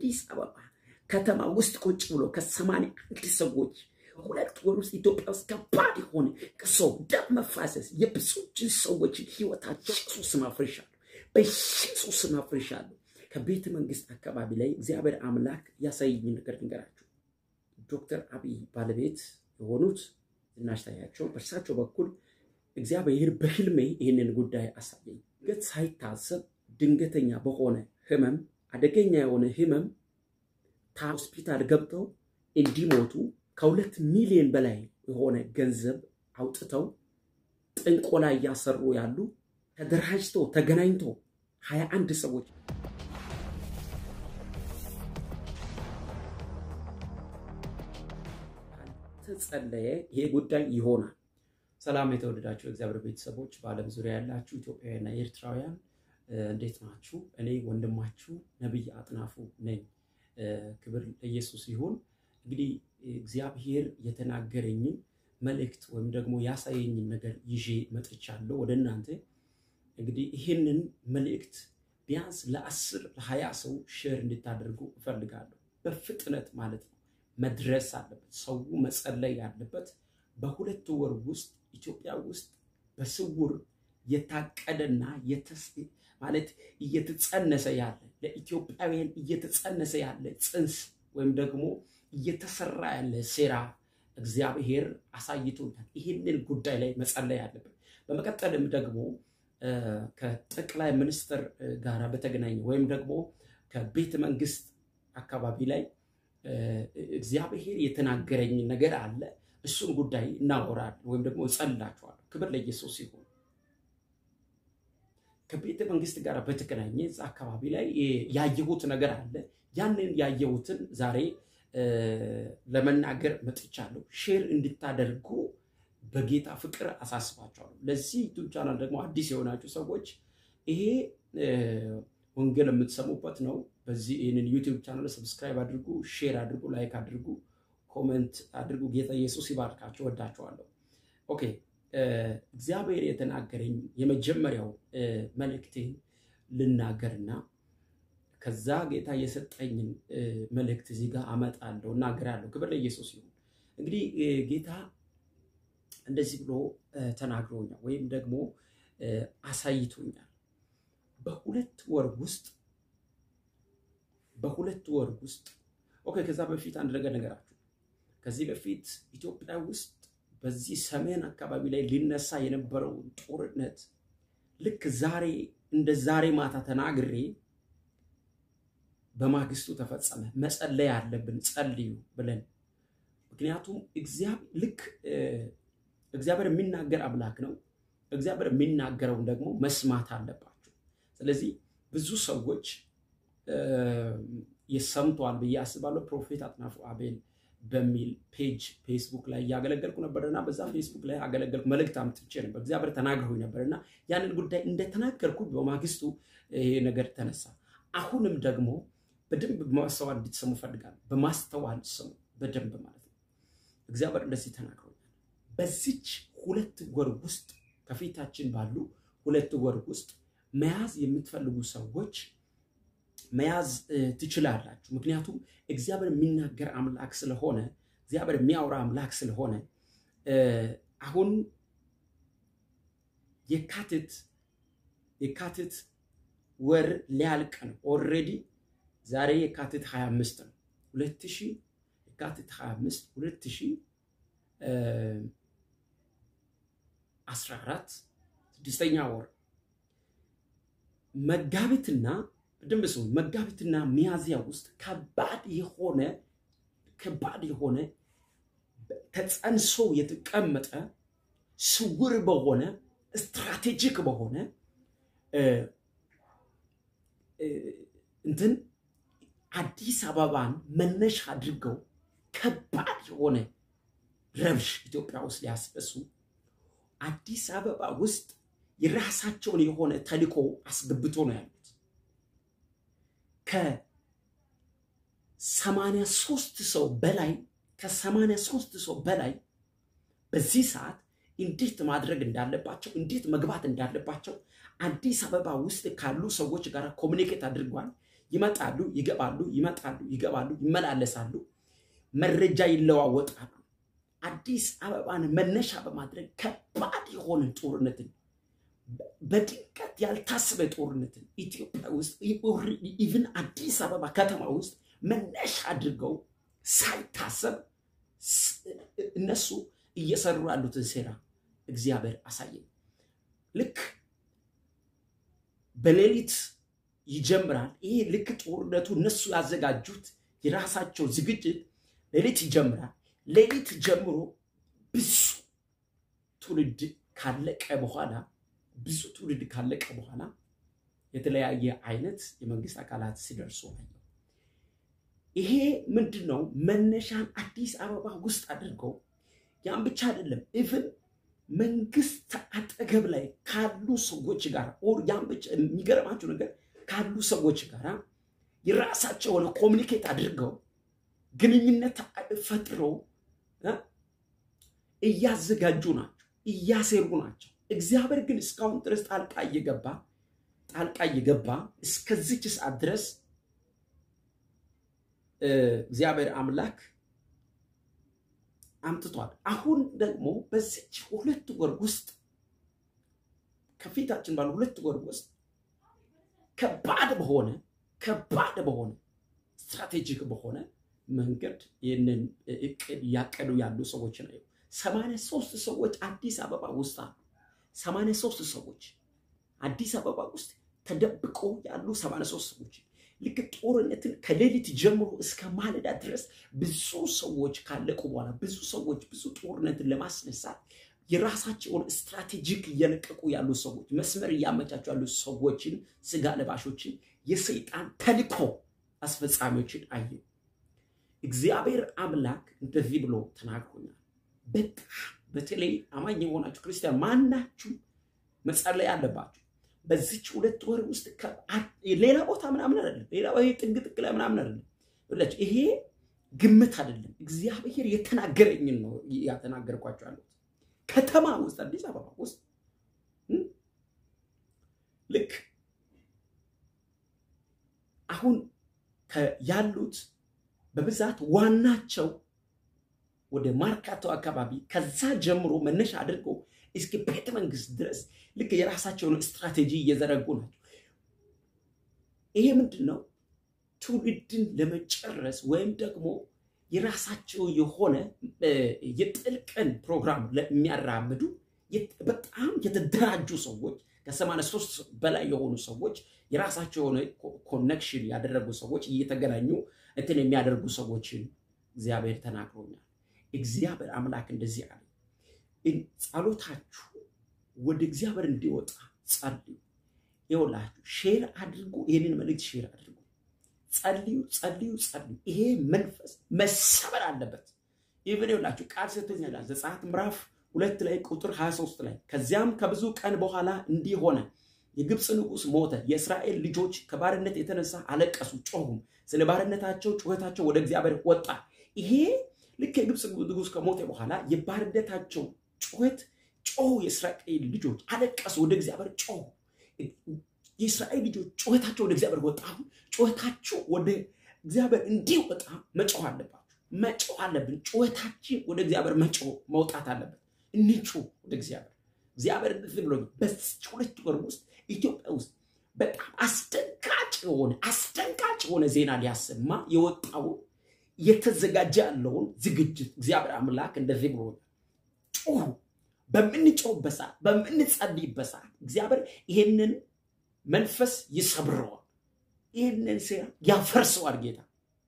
አዲስ አበባ ከተማ ውስጥ ቁጭ ብሎ ከሰማንያ አንድ ሰዎች ሁለት ወር ውስጥ ኢትዮጵያ ውስጥ ከባድ የሆነ ከሰው ደም መፋሰስ የብዙዎችን ሰዎችን ህይወታቸው ኢየሱስን አፍርሻለሁ፣ በኢየሱስን አፍርሻለሁ። ከቤተ መንግስት አካባቢ ላይ እግዚአብሔር አምላክ ያሳየኝ ነገር ልንገራችሁ። ዶክተር አብይ ባለቤት የሆኑት ዝናሽ ታያቸው በእርሳቸው በኩል እግዚአብሔር በህልሜ ይህንን ጉዳይ አሳየኝ። ድንገት ሳይታሰብ ድንገተኛ በሆነ ህመም፣ አደገኛ የሆነ ህመም ሆስፒታል ገብተው እንዲሞቱ ከሁለት ሚሊዮን በላይ የሆነ ገንዘብ አውጥተው ጥንቆላ እያሰሩ ያሉ ተደራጅቶ ተገናኝቶ ሀያ አንድ ሰዎች ተጸለየ ይሄ ጉዳይ ይሆናል። ሰላም የተወደዳችሁ የእግዚአብሔር ቤተሰቦች በዓለም ዙሪያ ያላችሁ ኢትዮጵያውያንና ኤርትራውያን እንዴት ናችሁ? እኔ ወንድማችሁ ነቢይ አጥናፉ ነኝ። ክብር ለኢየሱስ ይሁን። እንግዲህ እግዚአብሔር የተናገረኝን መልእክት ወይም ደግሞ ያሳየኝን ነገር ይዤ መጥቻለሁ ወደ እናንተ። እንግዲህ ይህንን መልእክት ቢያንስ ለአስር ለሀያ ሰው ሼር እንድታደርጉ እፈልጋለሁ። በፍጥነት ማለት ነው መድረስ አለበት። ሰው መጸለይ ያለበት በሁለት ወር ውስጥ ኢትዮጵያ ውስጥ በስውር የታቀደና ማለት እየተጸነሰ ያለ ለኢትዮጵያውያን እየተጸነሰ ያለ ጽንስ ወይም ደግሞ እየተሰራ ያለ ሴራ እግዚአብሔር አሳይቶኛል። ይህንን ጉዳይ ላይ መጸለይ አለብን። በመቀጠልም ደግሞ ከጠቅላይ ሚኒስትር ጋር በተገናኘ ወይም ደግሞ ከቤተ መንግስት አካባቢ ላይ እግዚአብሔር የተናገረኝ ነገር አለ። እሱን ጉዳይ እናወራለን ወይም ደግሞ እጸልላችኋለሁ። ክብር ለኢየሱስ ይሁን። ከቤተ መንግስት ጋር በተገናኘ እዛ አካባቢ ላይ ያየሁት ነገር አለ። ያንን ያየሁትን ዛሬ ለመናገር መጥቻለሁ። ሼር እንድታደርጉ በጌታ ፍቅር አሳስባችኋለሁ። ለዚህ ዩቱብ ቻናል ደግሞ አዲስ የሆናችሁ ሰዎች ይሄ ወንጌል የምትሰሙበት ነው። በዚህ ይህንን ዩቲዩብ ቻናል ሰብስክራይብ አድርጉ፣ ሼር አድርጉ፣ ላይክ አድርጉ፣ ኮመንት አድርጉ። ጌታ ኢየሱስ ይባርካችሁ። ወዳችኋለሁ። ኦኬ እግዚአብሔር የተናገረኝ የመጀመሪያው መልእክቴን ልናገርና ከዛ ጌታ የሰጠኝን መልእክት እዚህ ጋር አመጣለሁ እናገራለሁ። ክብር ለኢየሱስ ይሁን። እንግዲህ ጌታ እንደዚህ ብሎ ተናግሮኛል ወይም ደግሞ አሳይቶኛል። በሁለት ወር ውስጥ በሁለት ወር ውስጥ ኦኬ። ከዛ በፊት አንድ ነገር ነገራችሁ። ከዚህ በፊት ኢትዮጵያ ውስጥ በዚህ ሰሜን አካባቢ ላይ ሊነሳ የነበረው ጦርነት ልክ ዛሬ እንደ ዛሬ ማታ ተናግሬ በማግስቱ ተፈጸመ። መጸለይ አለብን፣ ጸልዩ ብለን ምክንያቱም ልክ እግዚአብሔር የሚናገር አምላክ ነው። እግዚአብሔር የሚናገረውን ደግሞ መስማት አለባቸው። ስለዚህ ብዙ ሰዎች የሰምተዋል ብዬ አስባለሁ። ፕሮፌት አጥናፉ አቤል በሚል ፔጅ ፌስቡክ ላይ እያገለገልኩ ነበርና በዛ ፌስቡክ ላይ አገለገልኩ። መልእክት አምጥቼ ነበር። እግዚአብሔር ተናግሮኝ ነበርና ያንን ጉዳይ እንደተናገርኩ በማግስቱ ይሄ ነገር ተነሳ። አሁንም ደግሞ በደንብ በማስተዋል እንድትሰሙ ፈልጋለሁ። በማስተዋል ስሙ በደንብ ማለት ነው። እግዚአብሔር እንደዚህ ተናግሮኛል። በዚች ሁለት ወር ውስጥ ከፊታችን ባሉ ሁለት ወር ውስጥ መያዝ የምትፈልጉ ሰዎች መያዝ ትችላላችሁ። ምክንያቱም እግዚአብሔር የሚናገር አምላክ ስለሆነ እግዚአብሔር የሚያወራ አምላክ ስለሆነ አሁን የካቲት የካቲት ወር ሊያልቅ ነው። ኦልሬዲ ዛሬ የካቲት 25 ነው 2000 የካቲት 25 2014 ስድስተኛ ወር መጋቢትና በደንብ ሰው መጋቢትና ሚያዝያ ውስጥ ከባድ የሆነ ከባድ የሆነ ተጸንሶ የተቀመጠ ስውር በሆነ ስትራቴጂክ በሆነ እንትን አዲስ አበባን መነሻ አድርገው ከባድ የሆነ ረብሽ ኢትዮጵያ ውስጥ ሊያስነሱ አዲስ አበባ ውስጥ የራሳቸውን የሆነ ተልዕኮ አስገብቶ ነው ያሉት። ከሰማንያ ሶስት ሰው በላይ ከሰማንያ ሶስት ሰው በላይ በዚህ ሰዓት እንዴት ማድረግ እንዳለባቸው እንዴት መግባት እንዳለባቸው አዲስ አበባ ውስጥ ካሉ ሰዎች ጋር ኮሚኒኬት አድርጓል። ይመጣሉ፣ ይገባሉ፣ ይመጣሉ፣ ይገባሉ፣ ይመላለሳሉ፣ መረጃ ይለዋወጣሉ። አዲስ አበባን መነሻ በማድረግ ከባድ የሆነ ጦርነትን በድንገት ያልታሰበ ጦርነትን ኢትዮጵያ ውስጥ ኢቭን አዲስ አበባ ከተማ ውስጥ መነሻ አድርገው ሳይታሰብ እነሱ እየሰሩ ያሉትን ሴራ እግዚአብሔር አሳየኝ። ልክ በሌሊት ይጀምራል። ይሄ ልክ ጦርነቱ እነሱ ያዘጋጁት የራሳቸው ዝግጅት ሌሊት ይጀምራል። ሌሊት ጀምሮ ብዙ ትውልድ ካለቀ በኋላ ብዙ ትውልድ ካለቀ በኋላ የተለያየ አይነት የመንግስት አካላት ሲደርሱ አየሁ። ይሄ ምንድን ነው? መነሻን አዲስ አበባ ውስጥ አድርገው ያን ብቻ አይደለም ኢቭን መንግስት አጠገብ ላይ ካሉ ሰዎች ጋር ኦር ያን ብቻ የሚገርማቸው ነገር ካሉ ሰዎች ጋር የራሳቸውን ኮሚኒኬት አድርገው ግንኙነት ፈጥረው እያዘጋጁ ናቸው፣ እያሴሩ ናቸው። እግዚአብሔር ግን እስካሁን ድረስ ጣልቃ እየገባ ጣልቃ እየገባ እስከዚች ሰዓት ድረስ እግዚአብሔር አምላክ አምጥቷል። አሁን ደግሞ በዚች ሁለት ወር ውስጥ ከፊታችን ባሉ ሁለት ወር ውስጥ ከባድ በሆነ ከባድ በሆነ ስትራቴጂክ በሆነ መንገድ ይህንን እቅድ እያቀዱ ያሉ ሰዎች ነው። ሰማንያ ሶስት ሰዎች አዲስ አበባ ውስጥ አሉ። ሰማንያ ሶስት ሰዎች አዲስ አበባ ውስጥ ተደብቆ ያሉ ሰማንያ ሶስት ሰዎች ልክ ጦርነትን ከሌሊት ጀምሮ እስከ ማለዳ ድረስ ብዙ ሰዎች ካለቁ በኋላ ብዙ ሰዎች ብዙ ጦርነትን ለማስነሳት የራሳቸውን ስትራቴጂክ እየለቀቁ ያሉ ሰዎች መስመር እያመቻቹ ያሉ ሰዎችን ስጋ ለባሾችን የሰይጣን ተልኮ አስፈጻሚዎችን አየ። እግዚአብሔር አምላክ እንደዚህ ብሎ ተናግሮኛል። በጣም በተለይ አማኝ የሆናችሁ ክርስቲያን ማናችሁ መጸለይ አለባችሁ። በዚች ሁለት ወር ውስጥ ሌላ ቦታ ምናምን አይደለም፣ ሌላ ጥግ ጥግ ላይ ምናምን አይደለም። ብላችሁ ይሄ ግምት አይደለም። እግዚአብሔር የተናገረኝን ነው ያተናገርኳቸው ያሉት ከተማ ውስጥ አዲስ አበባ ውስጥ ልክ አሁን ያሉት በብዛት ዋናቸው ወደ ማርካቶ አካባቢ ከዛ ጀምሮ መነሻ አድርገው እስከ ቤተ መንግስት ድረስ ልክ የራሳቸውን ስትራቴጂ እየዘረጉ ናቸው። ይሄ ምንድን ነው? ትውልድን ለመጨረስ ወይም ደግሞ የራሳቸው የሆነ የጥልቅን ፕሮግራም የሚያራምዱ በጣም የተደራጁ ሰዎች ከሰማንያ ሶስት በላይ የሆኑ ሰዎች የራሳቸው የሆነ ኮኔክሽን ያደረጉ ሰዎች እየተገናኙ እንትን የሚያደርጉ ሰዎችን እግዚአብሔር ተናግሮኛል። እግዚአብሔር አምላክ እንደዚህ አለ፣ ጸሎታችሁ ወደ እግዚአብሔር እንዲወጣ ጸልዩ። ይኸውላችሁ ሼር አድርጉ፣ ይህንን መልእክት ሼር አድርጉ። ጸልዩ፣ ጸልዩ፣ ጸልዩ። ይሄ መንፈስ መሰበር አለበት። ይህን ይኸውላችሁ ቃል ሰጥቶኛል። ዘጸአት ምዕራፍ ሁለት ላይ ቁጥር 23 ላይ ከዚያም ከብዙ ቀን በኋላ እንዲህ ሆነ፣ የግብፅ ንጉሥ ሞተ፣ የእስራኤል ልጆች ከባርነት የተነሳ አለቀሱ፣ ጮሁም፣ ስለ ባርነታቸው ጩኸታቸው ወደ እግዚአብሔር ወጣ። ይሄ ልክ የግብፅ ንጉሥ ከሞተ በኋላ የባርነታቸው ጩኸት ጮሁ፣ የእስራኤል ልጆች አለቀሱ፣ ወደ እግዚአብሔር ጮሁ። የእስራኤል ልጆች ጩኸታቸው ወደ እግዚአብሔር ወጣ። አሁን ጩኸታችሁ ወደ እግዚአብሔር እንዲወጣ መጮህ አለባችሁ፣ መጮህ አለብን። ጩኸታችን ወደ እግዚአብሔር መጮህ መውጣት አለበት። እንጩ ወደ እግዚአብሔር። እግዚአብሔር እንደዚህ ብሎ በዚች ሁለት ወር ውስጥ ኢትዮጵያ ውስጥ በጣም አስደንጋጭ የሆነ አስደንጋጭ የሆነ ዜና ሊያሰማ የወጣው የተዘጋጀ ያለውን ዝግጅት እግዚአብሔር አምላክ እንደዚህ ብሎ ጩሁ። በምንጮህበት ሰዓት፣ በምንጸልይበት ሰዓት እግዚአብሔር ይሄንን መንፈስ ይሰብረዋል። ይህንን ሴራ ያፈርሰዋል ጌታ።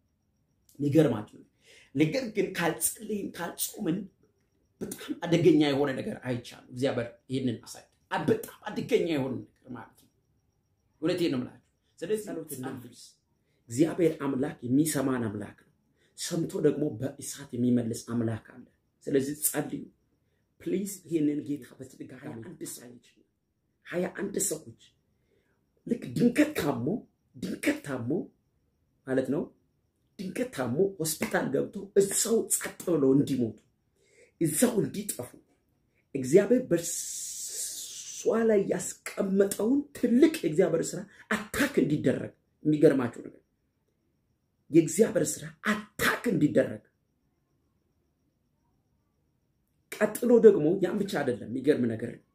የሚገርማችሁ ነገር ግን ካልጸለይን ካልጾምን በጣም አደገኛ የሆነ ነገር አይቻልም። እግዚአብሔር ይህንን አሳይ። በጣም አደገኛ የሆነ ነገር ማለት ነው። እውነቴን ነው የምላችሁ። ስለዚህ ጸሎት እናድርስ። እግዚአብሔር አምላክ የሚሰማን አምላክ ነው። ሰምቶ ደግሞ በእሳት የሚመልስ አምላክ አለ። ስለዚህ ጸልዩ ፕሊዝ። ይህንን ጌታ በትድጋ ሀያ አንድ ሰዎች ሀያ አንድ ሰዎች ልክ ድንገት ታሞ ድንገት ታሞ ማለት ነው ድንገት ታሞ ሆስፒታል ገብቶ እዛው ጸጥ ብለው እንዲሞቱ እዛው እንዲጠፉ እግዚአብሔር በእርሷ ላይ ያስቀመጠውን ትልቅ የእግዚአብሔር ስራ አታክ እንዲደረግ የሚገርማችሁ ነገር የእግዚአብሔር ስራ አታክ እንዲደረግ ቀጥሎ ደግሞ ያን ብቻ አይደለም። የሚገርም ነገር ነው።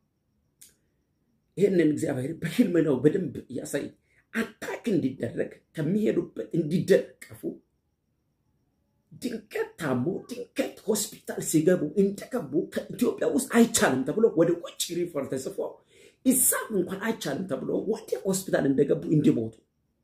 ይህንን እግዚአብሔር በህልም ነው በደንብ እያሳይ አታክ እንዲደረግ ከሚሄዱበት እንዲደቀፉ ድንገት ታሞ ድንገት ሆስፒታል ሲገቡ እንደገቡ ከኢትዮጵያ ውስጥ አይቻልም ተብሎ ወደ ውጭ ሪፈር ተጽፎ እዛም እንኳን አይቻልም ተብሎ ወደ ሆስፒታል እንደገቡ እንዲሞቱ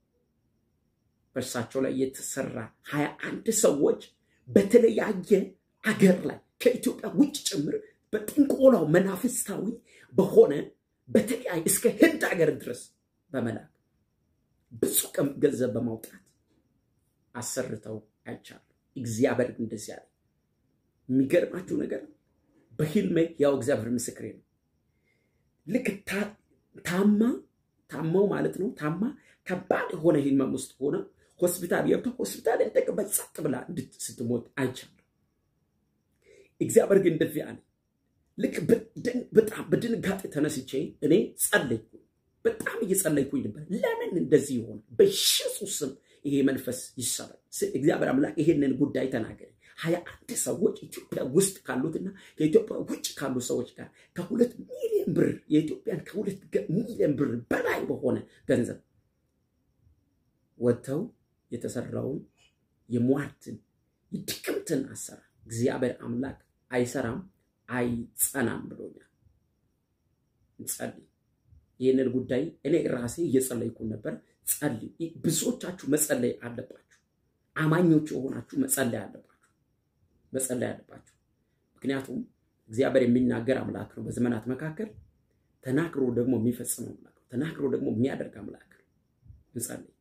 በእርሳቸው ላይ የተሰራ ሀያ አንድ ሰዎች በተለያየ አገር ላይ ከኢትዮጵያ ውጭ ጭምር በጥንቆላው መናፍስታዊ በሆነ በተለያየ እስከ ህንድ ሀገር ድረስ በመላክ ብዙ ገንዘብ በማውጣት አሰርተው አይቻሉ። እግዚአብሔር እንደዚህ ያለ የሚገርማችሁ ነገር በህልሜ ያው እግዚአብሔር ምስክሬ ነው። ልክ ታማ ታማው ማለት ነው ታማ ከባድ የሆነ ህመም ውስጥ ሆነ ሆስፒታል ገብተው ሆስፒታል እንደገባ ጸጥ ብላ ስትሞት አይቻለሁ። እግዚአብሔር ግን እንደዚህ አለ። ልክ በጣም በድንጋጤ ተነስቼ እኔ ጸለይኩ። በጣም እየጸለይኩኝ ነበር። ለምን እንደዚህ ይሆን? በኢየሱስ ስም ይሄ መንፈስ ይሰራል። እግዚአብሔር አምላክ ይሄንን ጉዳይ ተናገረ። ሀያ አንድ ሰዎች ኢትዮጵያ ውስጥ ካሉትና ከኢትዮጵያ ውጭ ካሉ ሰዎች ጋር ከሁለት ሚሊዮን ብር የኢትዮጵያን ከሁለት ሚሊዮን ብር በላይ በሆነ ገንዘብ ወጥተው የተሰራውን የሟርትን የድግምትን አሰራር እግዚአብሔር አምላክ አይሰራም አይጸናም ብሎኛል። እንጸልይ። ይህንን ጉዳይ እኔ ራሴ እየጸለይኩ ነበር። ጸልዩ። ብዙዎቻችሁ መጸለይ አለባችሁ። አማኞች የሆናችሁ መጸለይ አለባችሁ፣ መጸለይ አለባችሁ። ምክንያቱም እግዚአብሔር የሚናገር አምላክ ነው። በዘመናት መካከል ተናግሮ ደግሞ የሚፈጽመው አምላክ ነው። ተናግሮ ደግሞ የሚያደርግ አምላክ ነው። እንጸልይ።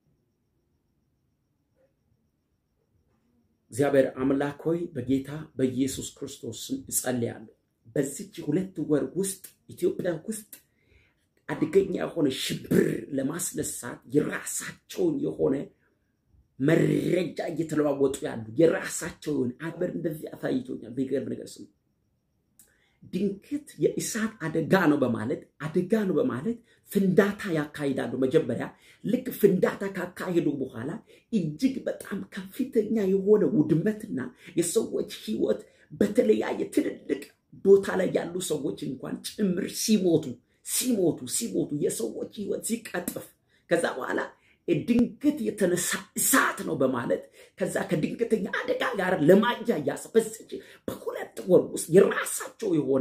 እግዚአብሔር አምላክ ሆይ በጌታ በኢየሱስ ክርስቶስ ስም እጸልያለሁ። በዚች ሁለት ወር ውስጥ ኢትዮጵያ ውስጥ አደገኛ የሆነ ሽብር ለማስነሳት የራሳቸውን የሆነ መረጃ እየተለዋወጡ ያሉ የራሳቸውን አበር እንደዚህ አሳይቶኛል። በሚገርም ነገር ስሙ ድንገት የእሳት አደጋ ነው በማለት አደጋ ነው በማለት ፍንዳታ ያካሂዳሉ። መጀመሪያ ልክ ፍንዳታ ካካሄዱ በኋላ እጅግ በጣም ከፍተኛ የሆነ ውድመትና የሰዎች ሕይወት በተለያየ ትልልቅ ቦታ ላይ ያሉ ሰዎች እንኳን ጭምር ሲሞቱ ሲሞቱ ሲሞቱ የሰዎች ሕይወት ሲቀጥፍ ከዛ በኋላ ድንገት የተነሳ እሳት ነው በማለት ከዛ ከድንገተኛ አደጋ ጋር ለማያ ያስበስጭ በሁለት ወር ውስጥ የራሳቸው የሆነ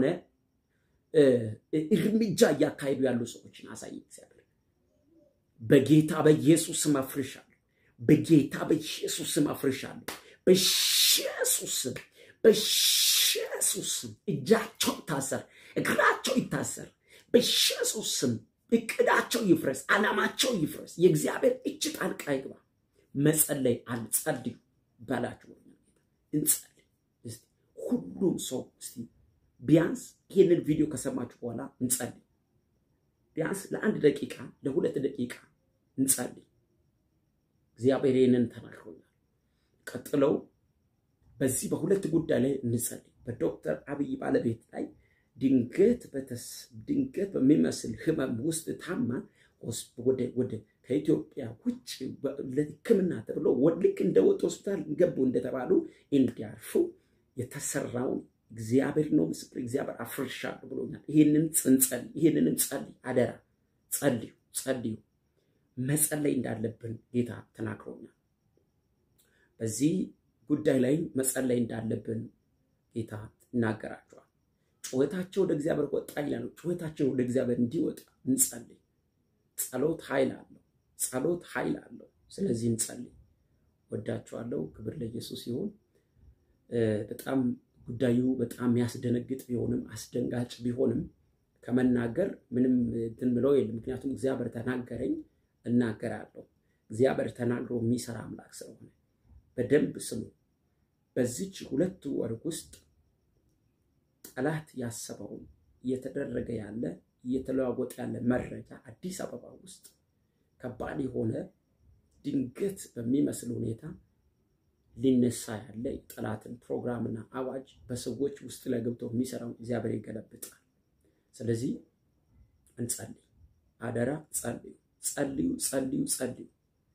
እርምጃ እያካሄዱ ያሉ ሰዎችን አሳይ እግዚአብሔር። በጌታ በኢየሱስ ስም አፍርሻለሁ። በጌታ በኢየሱስ ስም አፍርሻለሁ። በኢየሱስ ስም በኢየሱስ ስም እጃቸው ይታሰር፣ እግራቸው ይታሰር። በኢየሱስ ስም እቅዳቸው ይፍረስ፣ ዓላማቸው ይፍረስ። የእግዚአብሔር እጅ ጣልቃ ይግባ። መጸለይ አልጸልዩ ባላችሁ እንጸልይ። እስቲ ሁሉም ሰው እስቲ ቢያንስ ይህንን ቪዲዮ ከሰማችሁ በኋላ እንጸልይ። ቢያንስ ለአንድ ደቂቃ ለሁለት ደቂቃ እንጸልይ። እግዚአብሔር ይህንን ተናግሮኛል። ቀጥለው በዚህ በሁለት ጉዳይ ላይ እንጸልይ። በዶክተር አብይ ባለቤት ላይ ድንገት ድንገት በሚመስል ህመም ውስጥ ታማ ወደ ከኢትዮጵያ ውጭ ለሕክምና ተብሎ ልክ እንደወጡ ሆስፒታል ገቡ እንደተባሉ እንዲያርፉ የተሰራውን እግዚአብሔር ነው ምስክር፣ እግዚአብሔር አፍርሻለሁ ብሎኛል። ይህንን ጽንጸል ይህንንም ጸልይ፣ አደራ ጸልዩ፣ ጸልዩ። መጸለይ እንዳለብን ጌታ ተናግሮኛል። በዚህ ጉዳይ ላይ መጸለይ እንዳለብን ጌታ ይናገራቸዋል። ጩኸታቸው ወደ እግዚአብሔር ወጣ ይላሉ። ጩኸታቸው ወደ እግዚአብሔር እንዲወጣ እንጸልይ። ጸሎት ኃይል አለው። ጸሎት ኃይል አለው። ስለዚህ እንጸልይ። ወዳችኋለሁ። ክብር ለኢየሱስ ይሁን። በጣም ጉዳዩ በጣም የሚያስደነግጥ ቢሆንም አስደንጋጭ ቢሆንም ከመናገር ምንም እንትን ብለው የለም። ምክንያቱም እግዚአብሔር ተናገረኝ እናገራለሁ። እግዚአብሔር ተናግሮ የሚሰራ አምላክ ስለሆነ በደንብ ስሙ። በዚች ሁለት ወር ውስጥ ጠላት ያሰበውን እየተደረገ ያለ እየተለዋወጠ ያለ መረጃ አዲስ አበባ ውስጥ ከባድ የሆነ ድንገት በሚመስል ሁኔታ ሊነሳ ያለ የጠላትን ፕሮግራምና አዋጅ በሰዎች ውስጥ ላይ ገብቶ የሚሰራውን እግዚአብሔር ይገለብጣል። ስለዚህ እንጸልይ፣ አደራ ጸልዩ፣ ጸልዩ፣ ጸልዩ፣ ጸልዩ።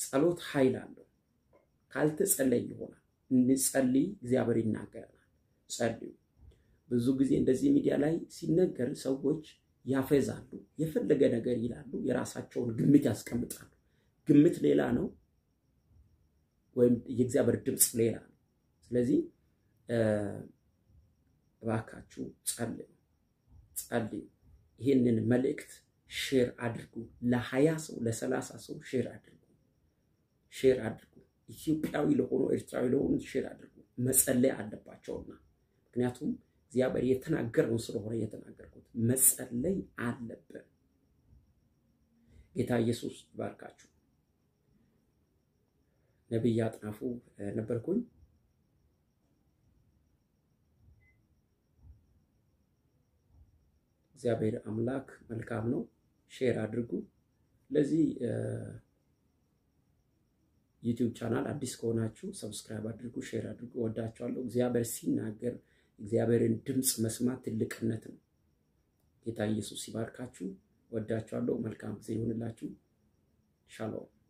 ጸሎት ኃይል አለው። ካልተጸለይ ይሆናል። እንጸልይ፣ እግዚአብሔር ይናገረናል። ጸልዩ። ብዙ ጊዜ እንደዚህ ሚዲያ ላይ ሲነገር ሰዎች ያፈዛሉ፣ የፈለገ ነገር ይላሉ፣ የራሳቸውን ግምት ያስቀምጣሉ። ግምት ሌላ ነው፣ ወይም የእግዚአብሔር ድምፅ ሌላ ነው። ስለዚህ እባካችሁ ጸልዩ፣ ጸልዩ። ይህንን መልእክት ሼር አድርጉ። ለሀያ ሰው ለሰላሳ ሰው ሼር አድርጉ፣ ሼር አድርጉ። ኢትዮጵያዊ ለሆኑ ኤርትራዊ ለሆኑ ሼር አድርጉ። መጸለይ አለባቸውና ምክንያቱም እግዚአብሔር የተናገረው ስለሆነ የተናገርኩት መጸለይ አለብን። ጌታ ኢየሱስ ይባርካችሁ። ነቢይ አጥናፉ ነበርኩኝ። እግዚአብሔር አምላክ መልካም ነው። ሼር አድርጉ። ለዚህ ዩቲዩብ ቻናል አዲስ ከሆናችሁ ሰብስክራይብ አድርጉ፣ ሼር አድርጉ። ወዳችኋለሁ። እግዚአብሔር ሲናገር እግዚአብሔርን ድምፅ መስማት ትልቅነት ነው። ጌታ ኢየሱስ ሲባርካችሁ። ወዳችኋለሁ። መልካም ጊዜ ይሁንላችሁ። ሻሎም